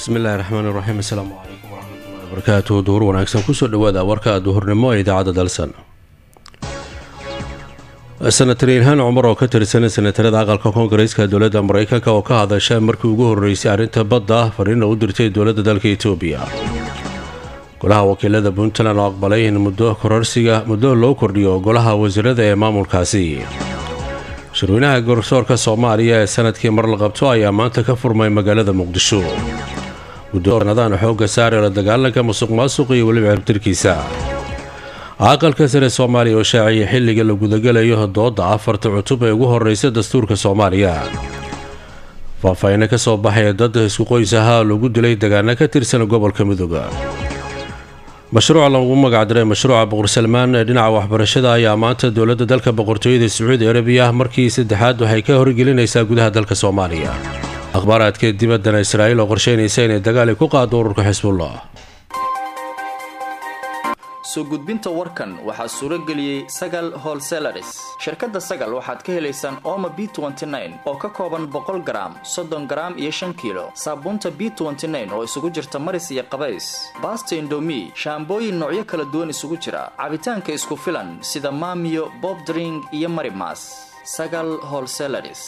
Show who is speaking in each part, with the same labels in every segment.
Speaker 1: bismillahi raxmaan iraxiim assalaamu calaykum waraxmatullahi wabarakaatu duhur wanaagsan kusoo dhawaada warka duhurnimo ee idaacadda dalsan senatar ilhaan cumar oo ka tirsan senatarada aqalka koongareeska dowladda mareykanka oo ka hadasha markii ugu horreysay arrinta badda fariina u dirtay dowladda dalka etoobiya golaha wakiilada puntland oo aqbalay in muddo kororsiga muddo loo kordhiyo golaha wasiirada ee maamulkaasi shirweynaha garsoorka soomaaliya ee sanadkii mar la qabto ayaa maanta ka furmay magaalada muqdisho guddoonadaan xoogga saare la dagaalanka musuq maasuq iyo weliba ciribtirkiisa aqalka sare soomaaliya oo shaaciyay xilliga la gudagalayo dooda afarta cutub ee ugu horeysa dastuurka soomaaliya faahfaahina ka soo baxaya dad isku qoys ahaa lagu dilay dagaano ka tirsan gobolka midooda mashruuca lagu magacdiray mashruuca boqor salmaan ee dhinaca waxbarashada ayaa maanta dowladda dalka boqortooyada sacuudi arabiya markii saddexaad waxay ka horgelinaysaa gudaha dalka soomaaliya akhbaaraadka dibaddana israa'iil oo qorsheynaysa inay dagaali ku qaado ururka xisbullah
Speaker 2: soo gudbinta warkan waxaa suuro geliyey sagal holselaris shirkadda sagal waxaad ka helaysaan ooma b oo ka kooban boqol garaam soddon garaam iyo shan kiilo saabuunta b oo isugu jirta maris iyo qabays baasta indomi shaambooyin noocyo kala duwan isugu jira cabitaanka isku filan sida maamiyo bobdring iyo marimas sagal holselaris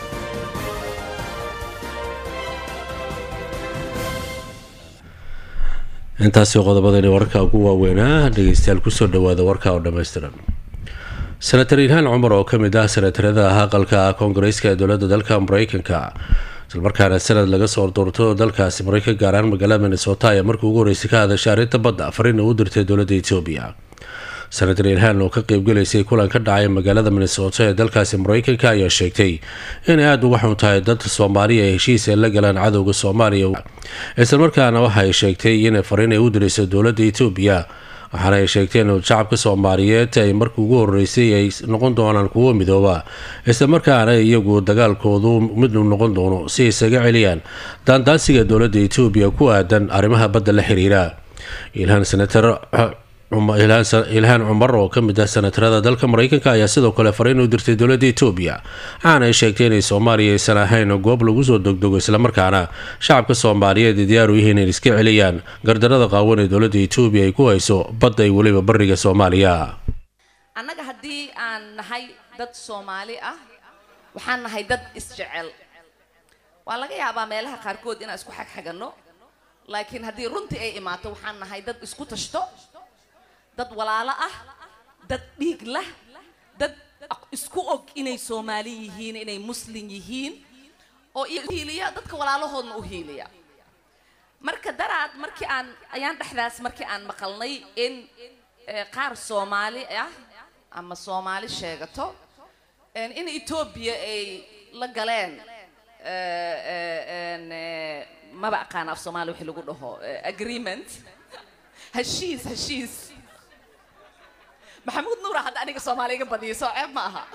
Speaker 1: intaasi qodobadani wararka ugu waaweynaa dhegeystayaal kusoo dhawaada warka oo dhammaystiran senatar ilhaan cumar oo ka mid ah senatarada aqalka koongareeska ee dowladda dalka mareykanka islamarkaana sanad laga soo doorto dalkaasi mareykan gaar ahaan magaalada minnesota ayaa markii ugu horreysay ka hadashay arrinta badda fariina u dirtay dowladda etoobiya senatar ilhaan oo ka qeybgalaysay kulan ka dhacay magaalada minnesota ee dalkaasi mareykanka ayaa sheegtay inay aada uga xun tahay dad soomaaliya ee heshiis ay la galaan cadowga soomaaliya islamarkaana waxa ay sheegtay inay fariin ay u dirayso dowladda etoobiya waxaana ay sheegtay in shacabka soomaaliyeed ay markii ugu horeysay ay noqon doonaan kuwo midooba islamarkaana iyagu dagaalkoodu mid noqon doono si ay isaga celiyaan daandaansiga dowladda etoobiya ku aadan arrimaha badda la xiriira ilhaan senatar ilhaan cumar oo ka mid ah senatarada dalka mareykanka ayaa sidoo kale fariin u dirtay dowladda etoobiya waxaana ay sheegtay inay soomaaliya aysan ahayn goob lagu soo dogdogo islamarkaana shacabka soomaaliyeed ay diyaar u yihiin inay iska celiyaan gardarada qaawan ee dowladda etoobiya ay ku hayso badda iyo weliba bariga soomaaliya
Speaker 3: annaga haddii aan nahay dad soomaali ah waxaan nahay dad isjecel waa laga yaabaa meelaha qaarkood inaan isku xagxaganno laakiin haddii runtii ay imaato waxaan nahay dad isku tashto dad walaalo ah dad dhiig lah dad isku og inay soomaali yihiin inay muslin yihiin oo hiiliya dadka walaalahoodna u hiiliya marka daraad markii aan ayaan dhexdaas markii aan maqalnay in qaar soomaali ah ama soomaali sheegato in etoobiya ay la galeen maba aqaan af soomaali wixii lagu dhaho agreement heshiis heshiis maxamuud nuura hadda aniga soomaali iga badiyo soo ceeb ma aha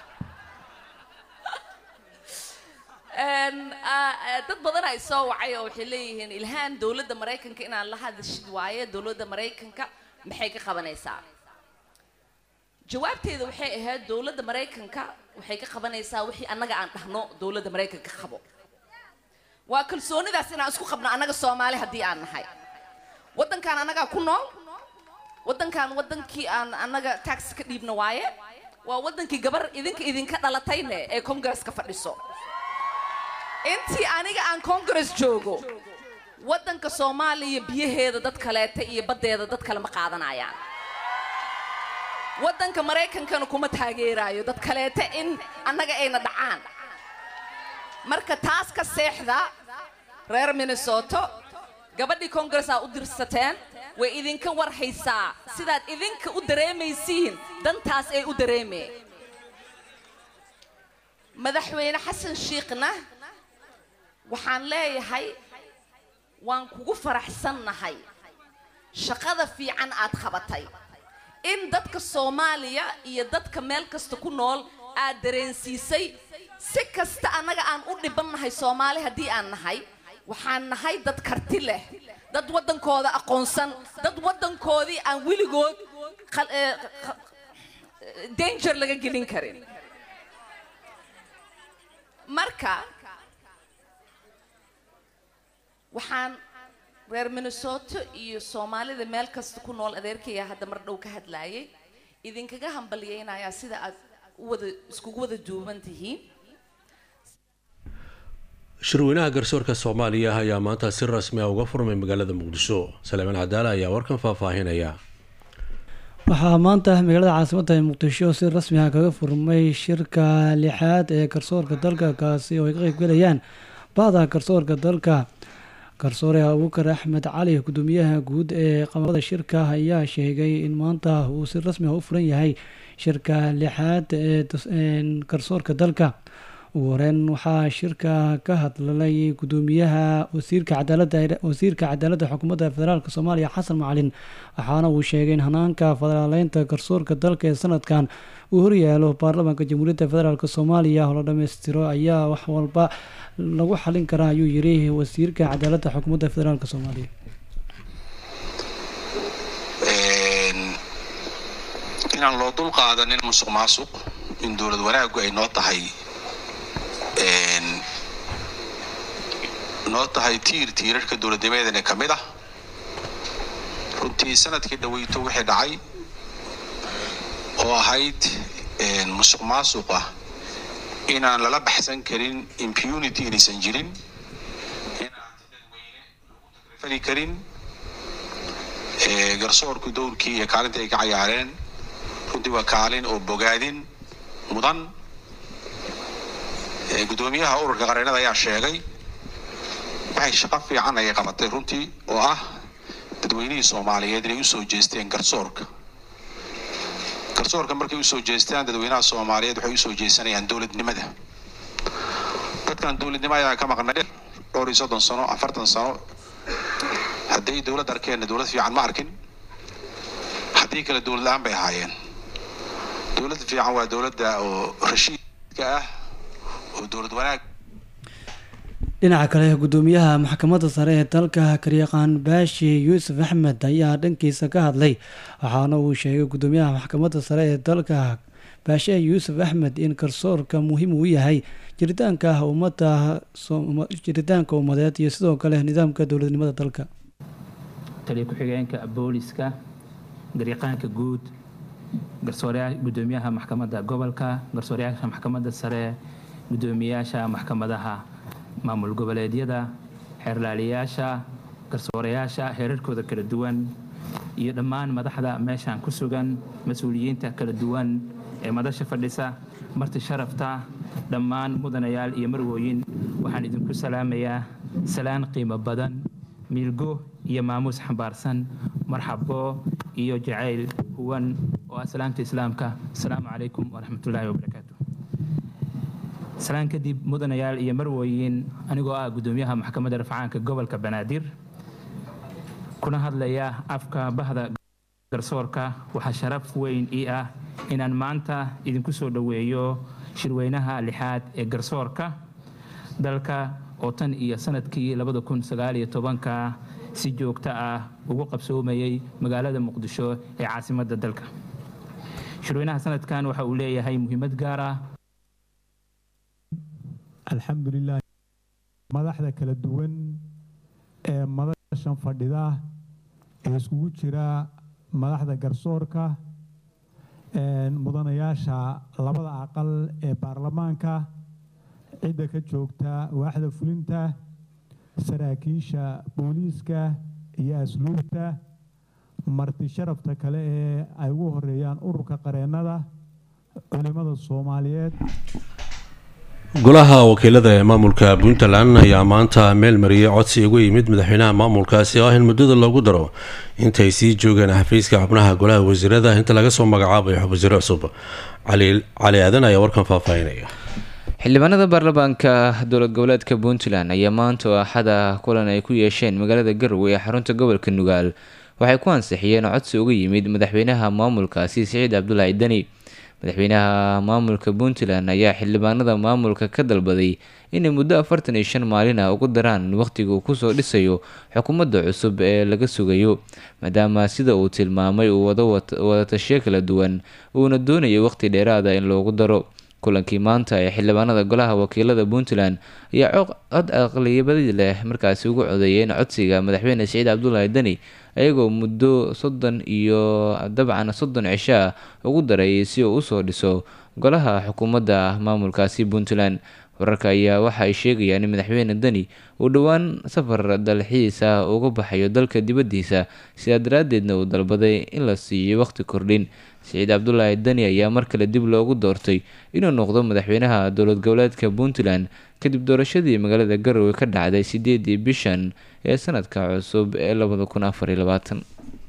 Speaker 3: dad badan ay soo wacay oo waxay leeyihiin ilhaan dowladda maraykanka inaan la hadashid waaye dowladda maraykanka maxay ka qabanaysaa jawaabteeda waxay ahayd dowladda maraykanka waxay ka qabanaysaa wixii annaga aan dhahno dowladda maraykanka qabo waa kalsoonidaas inaan isku qabno annaga soomaali haddii aan nahay waddankaan annagaa ku nool waddankan waddankii aan annaga tax ka dhiibna waaye waa waddankii gabar idinka idinka dhalatayne ee congaresska fadhiso intii aniga aan congress joogo waddanka soomaaliya biyaheeda dad kaleeta iyo baddeeda dad kale ma qaadanayaan waddanka maraykankana kuma taageeraayo dad kaleeta in annaga ayna dhacaan marka taas ka seexda reer minnesoto gabadhii congress aa u dirsateen way idinka warhaysaa sidaad idinka u dareemaysiin dantaas ay u dareemeen madaxweyne xasan shiikhna waxaan leeyahay waan kugu faraxsannahay shaqada fiican aad qabatay in dadka soomaaliya iyo dadka meel kasta ku nool aad dareensiisay si kasta annaga aan u dhibannahay soomaali haddii aan nahay waxaan nahay dad karti leh dad waddankooda aqoonsan dad waddankoodii aan weligood danger laga gelin karin marka waxaan reer minnesota iyo soomaalida meel kasta ku nool adeerkaya hadda mar dhow ka hadlaayay idinkaga hambalyeynayaa sida aad u wada iskugu wada duuban tihiin
Speaker 1: shirweynaha garsoorka soomaaliya ayaa maanta si rasmi ah uga furmay magaalada muqdisho saleemaan cadaale ayaa warkan faahfaahinaya
Speaker 4: waxaa maanta magaalada caasimadda ee muqdisho si rasmi ah kaga furmay shirka lixaad ee garsoorka dalka kaasi oo ay ka qeybgalayaan bahda garsoorka dalka garsoore abuukar axmed cali gudoomiyaha guud ee qamarada shirka ayaa sheegay in maanta uu si rasmi ah u furan yahay shirka lixaad ee garsoorka dalka ugu horeyn waxaa shirka ka hadlalay gudoomiyaha wasiirka cadaalada wasiirka cadaaladda xukuumadda federaalk soomaaliya xasan macalin waxaana uu sheegay in hanaanka federaaleynta garsoorka dalka ee sanadkan uu horyaalo baarlamaanka jamhuuriyadda federaalk soomaaliya oo la dhammaystiro ayaa wax walba lagu xalin karaa ayuu yiri wasiirka cadaaladda xukuumadda federaalk soomaaliya
Speaker 5: inaan loo dul qaadanin musuq maasuq in dowlad wanaagu ay noo tahay noo tahay tiir tiirarka dowladnimadeena ka mid ah runtii sanadkii dhaweyto wixii dhacay oo ahayd musuq maasuq ah inaan lala baxsan karin impunity inaysan jirin inaan fali karin garsoorku dowrkii iyo kaalinta ay ka cayaareen runtii waa kaalin oo bogaadin mudan gudoomiyaha ururka qareenada ayaa sheegay waxay shaqo fiican ayay qabatay runtii oo ah dadweynihii soomaaliyeed inay usoo jeesteen garsoorka garsoorka markay usoo jeestaan dadweynaha soomaaliyeed waxay usoo jeesanayaan dowladnimada dadkan dowladnimo ayaa ka maqnay dhowr iyo soddon sano afartan sano hadday dowlad arkeenna dowlad fiican ma arkin haddii kale dowlad la-aan bay ahaayeen dowladda fiican waa dowladda oo rashiidka ah oo dowlad wanaag
Speaker 4: dhinaca kale gudoomiyaha maxkamadda sare ee dalka karyaqaan baashi yuusuf axmed ayaa dhankiisa ka hadlay waxaana uu sheegay gudoomiyaha maxkamadda sare ee dalka baashe yuusuf axmed in garsoorka muhiim uu yahay jiritaanka ummadda jiritaanka ummadeed iyo sidoo kale nidaamka dowladnimada dalka
Speaker 6: taliya ku-xigeenka booliska garyaqaanka guud garsooreyaa gudoomiyaha maxkamadda gobolka garsooreyaasha maxkamadda sare gudoomiyaasha maxkamadaha maamul goboleedyada xeerlaaliyaasha garsoorayaasha heerarkooda kala duwan iyo dhammaan madaxda meeshaan ku sugan mas-uuliyiinta kala duwan ee madasha fadhisa marti sharafta dhammaan mudanayaal iyo marwooyin waxaan idinku salaamayaa salaan qiimo badan miilgo iyo maamuus xambaarsan marxabo iyo jacayl huwan oo ah salaamta islaamka asalaamu calaykum waraxmatullaahi wabarakaatu salaan kadib mudanayaal iyo marwooyin anigoo ah gudoomiyaha maxkamadda rafcaanka gobolka banaadir kuna hadlaya afka bahda garsoorka waxaa sharaf weyn ii ah inaan maanta idinku soo dhoweeyo shirweynaha lixaad ee garsoorka dalka oo tan iyo sanadkii labada kun sagaaliyo tobanka si joogto ah ugu qabsoomayay magaalada muqdisho ee caasimadda dalka shirweynaha sanadkan waxa uu leeyahay muhiimad gaar ah
Speaker 7: alxamdulilah madaxda kala duwan ee madashan fadhida ee iskugu jira madaxda garsoorka mudanayaasha labada aqal ee baarlamaanka cidda ka joogta waaxda fulinta saraakiisha booliiska iyo asluubta marti sharafta kale ee ay ugu horeeyaan ururka qareennada culimmada soomaaliyeed
Speaker 1: golaha wakiilada ee maamulka puntland ayaa maanta meel mariyay codsi ugu yimid madaxweynaha maamulkaasi oo ah in muddada loogu daro intay sii joogeen xafiiska xubnaha golaha wasiirada inta laga soo magacaabayo wasiiro cusub cali aadan ayaa warkan faahfaahinaya
Speaker 8: xildhibaanada baarlamaanka dowlad goboleedka puntland ayaa maanta oo axada kulan ay ku yeesheen magaalada garowe ee xarunta gobolka nugaal waxay ku ansixiyeen codsi uga yimid madaxweynaha maamulkaasi siciid cabdulaahi deni madaxweynaha maamulka puntland ayaa xildhibaanada maamulka ka dalbaday inay muddo afartan iyo shan maalin ah ugu daraan waqtiga uu kusoo dhisayo xukuumadda cusub ee laga sugayo maadaama sida uu tilmaamay uu wado wadatashiyo kala duwan uuna doonayo waqti dheeraada in loogu daro kulankii maanta ee xildhibaanada golaha wakiilada puntland ayaa cod aqliyabadi leh markaasi ugu codeeyeen codsiga madaxweyne siciid cabdulaahi deni ayagoo muddo soddon iyo dabcan soddon cisho ah ugu daray si uu usoo dhiso golaha xukuumadda maamulkaasi puntland wararka ayaa waxa ay sheegayaan in madaxweyne deni uu dhowaan safar dalxiis ah uga baxayo dalka dibaddiisa sidaa daraaddeedna uu dalbaday in la siiyo waqti kordhin siciid cabdulaahi deni ayaa mar kale dib loogu doortay inuu noqdo madaxweynaha dowlad goboleedka puntland kadib doorashadii magaalada garowe ka dhacday sideedii bishan ee sanadka cusub ee labada kun afariyo labaatan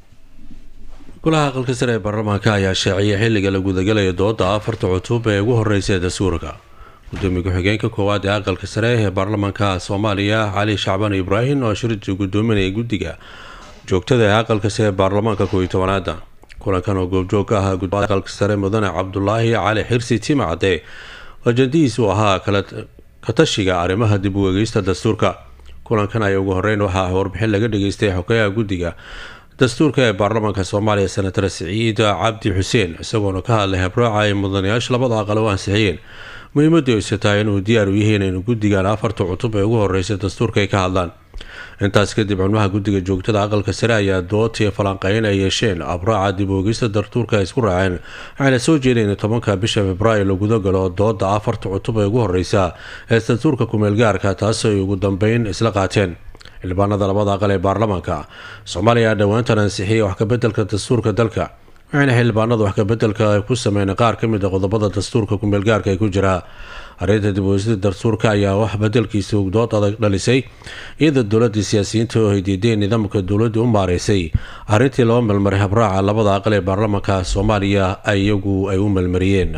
Speaker 1: golaha aqalka sare ee baarlamaanka ayaa shaaciyay xilliga la gudagalayo dooda afarta cutub ee ugu horeysa ee dastuurka gudoomiye ku-xigeenka koowaad ee aqalka sare ee baarlamaanka soomaaliya cali shacbaan ibraahim oo shirji gudoominaya guddiga joogtada ee aqalka sare ee baarlamaanka kooiyo tobanaada kulankan oo goobjoog ka ahaa gudoomiye aqalka sare mudane cabdulaahi cali xirsi timacde ajandihiisu ahaa katashiga arrimaha dib u eegeysta dastuurka kulankan ayaa ugu horeyn waxaa warbixin laga dhageystay xogeyaha guddiga dastuurka ee baarlamaanka soomaaliya senatar siciid cabdi xuseen isagoona ka hadlay habraaca ay mudanayaasha labada aqal u ansixiyeen muhiimadii ayse tahay inuu diyaar u yihiin in guddigan afarta cutub ee ugu horeysa dastuurka ay ka hadlaan intaas kadib xubnaha guddiga joogtada aqalka sare ayaa doodtii falanqeyn ay yeesheen abraaca dib oogista dastuurka ay isku raaceen waxayna soo jeedeen in tobanka bisha februaayo la guda galo dooda afarta cutub ee ugu horeysa ee dastuurka kumeelgaarka taas ay ugu dambeyn isla qaateen xildhibaanada labada aqal ee baarlamaanka soomaaliya ayaa dhowaantan ansixiyay wax kabedelka dastuurka dalka waxayna xildhibaanada wax kabedelka ku sameyn qaar ka mid a qodobada dastuurka kumeelgaarka ee ku jira arrinta dib uweysida dastuurka ayaa wax bedelkiisa dood adag dhalisay iyada dowladii siyaasiyiinta oo ay diideen nidaamka dowladda u maareysay arrintii laba melmaray habraaca labada aqal ee baarlamaanka soomaaliya iyagu ay u melmariyeen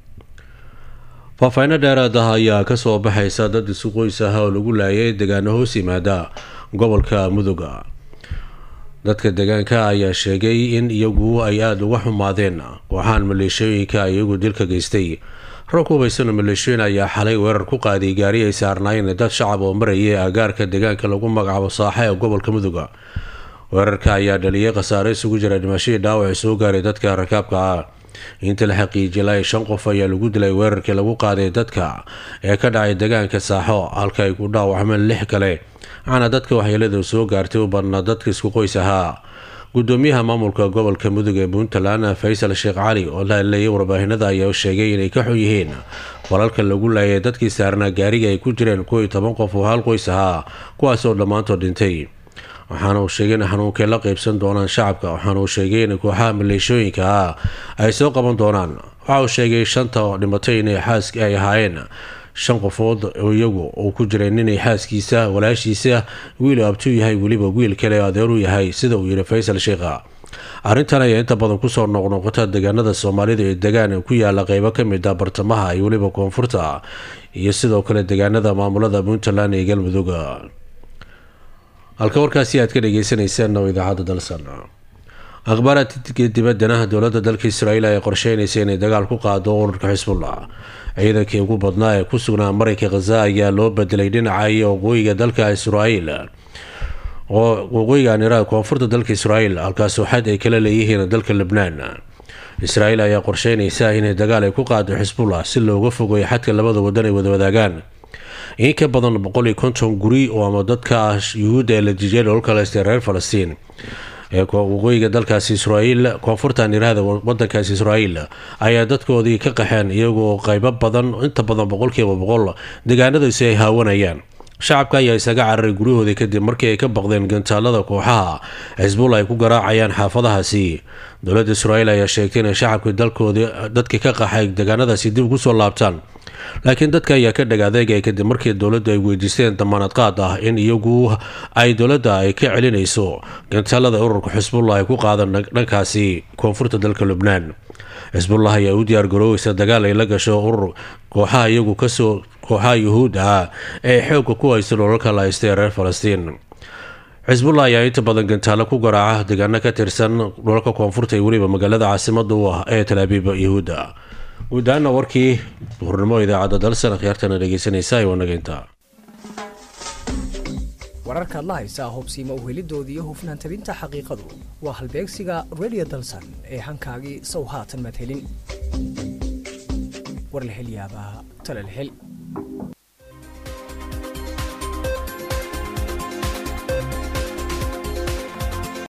Speaker 1: faahfaaino dheeraad ah ayaa kasoo baxaysa dad isu qoys ah oo lagu laayay degaano hoos yimaada gobolka muduga dadka deegaanka ayaa sheegay in iyagu ay aada uga xumaadeen kooxaan maleeshooyinka iyagu dilka geystay rag hubaysano maleeshooyin ayaa xalay weerar ku qaaday gaari ay saarnaayeen dad shacab oo marayay agaarka deegaanka lagu magacaabo saaxa ee gobolka muduga weerarka ayaa dhaliyay khasaare isugu jira dhimashadii dhaawac soo gaaray dadka rakaabka ah inta la xaqiijiyay ilaa shan qof ayaa lagu dilay weerarkii lagu qaaday dadka ee ka dhacay deegaanka saaxo halka ay ku dhaawacmeen lix kale waxaana dadka waxyeelada soo gaartay u badnaa dadka isku qoys ahaa gudoomiyaha maamulka gobolka mudug ee puntland faysal sheekh cali oo la hadleeyay warbaahinada ayaa sheegay inay ka xun yihiin walalka lagu laayay dadkii saarnaa gaariga ay ku jireen kuw iyo toban qof oo hal qoys ahaa kuwaas oo dhammaantood dhintay waxaana uu sheegay in xanuunkay la qeybsan doonaan shacabka waxaana uu sheegay in kooxaha maleeshooyinka ah ay soo qaban doonaan waxa uu sheegay shanta dhimatay inay xaaska ay ahaayeen shan qofood oo iyagu uu ku jiray ninay xaaskiisa walaashiisa wiil abtuu yahay weliba wiil kale adeer u yahay sida uu yidhi faysal sheikha arrintan ayaa inta badan kusoo noqnoqota deegaanada soomaalida ee degaan ku yaala qeybo kamid a bartamaha iyo weliba koonfurta iyo sidoo kale deegaanada maamulada puntland ee galmudug halka warkaasi aad ka dhageysaneyseen oo idaacadda dalsan akhbaaraadka dibaddana dowladda dalka israa'iil ay qorsheynaysa inay dagaal ku qaado ururka xisbullah ciidankii ugu badnaa ee ku sugnaa marayka khaza ayaa loo bedelay dhinaca iyo waqooyiga dalka israa'iil oo waqooyigan iraaq koonfurta dalka israa'iil halkaasoo xad ay kala leeyihiin dalka lebnaan israa'iil ayaa qorsheynaysa inay dagaal ay ku qaado xisbullah si looga fogeeyo xadka labada wadan ay wada wadaagaan in ka badan boqol iyo konton guri oo ama dadka yuhuudda ee la jijiyay dholka leste reer falastiin ee waqooyiga dalkaasi israa'iil koonfurtan iraahda wadankaasi israa'iil ayaa dadkoodii ka qaxeen iyagoo qeybo badan inta badan boqolkiiba boqol deegaanadaasi ay haawanayaan shacabka ayaa isaga cararay guryahoodii kadib markii ay ka baqdeen gantaalada kooxaha xisbulla ay ku garaacayaan xaafadahaasi dowladda israa'iil ayaa sheegtay inay shacabka dalkoodii dadkii ka qaxay deegaanadaasi dib ugu soo laabtaan laakiin dadka ayaa ka dhag adeegaya kadib markii dowladdu ay weydiisteen damaanad qaad ah in iyagu ay dowladda ay ka celinayso gantaalada ururka xisbullah ay ku qaadan dhankaasi koonfurta dalka lubnaan xisbullah ayaa u diyaargarooweysa dagaal ay la gasho urur kooxaha iyagu kasoo kooxaha yuhuudda ah ee xoogga ku haysta dholalka la haystay reer falastiin xisbullah ayaa inta badan gantaalo ku garaaca deegaano ka tirsan dholalka koonfurta iyo weliba magaalada caasimada u ah ee talaabiib yuhuudda guud ahaana warkii duhurnimo idaacadda dalsan akhyaartana dhegeysanaysa waa nageynta
Speaker 9: wararkaad la haysaa hubsiima uhelidooda iyo hufnaan tabinta xaqiiqadu waa halbeegsiga redio dalsan ee hankaagii sow haatan madhelin war la hel yaabaa tala la hel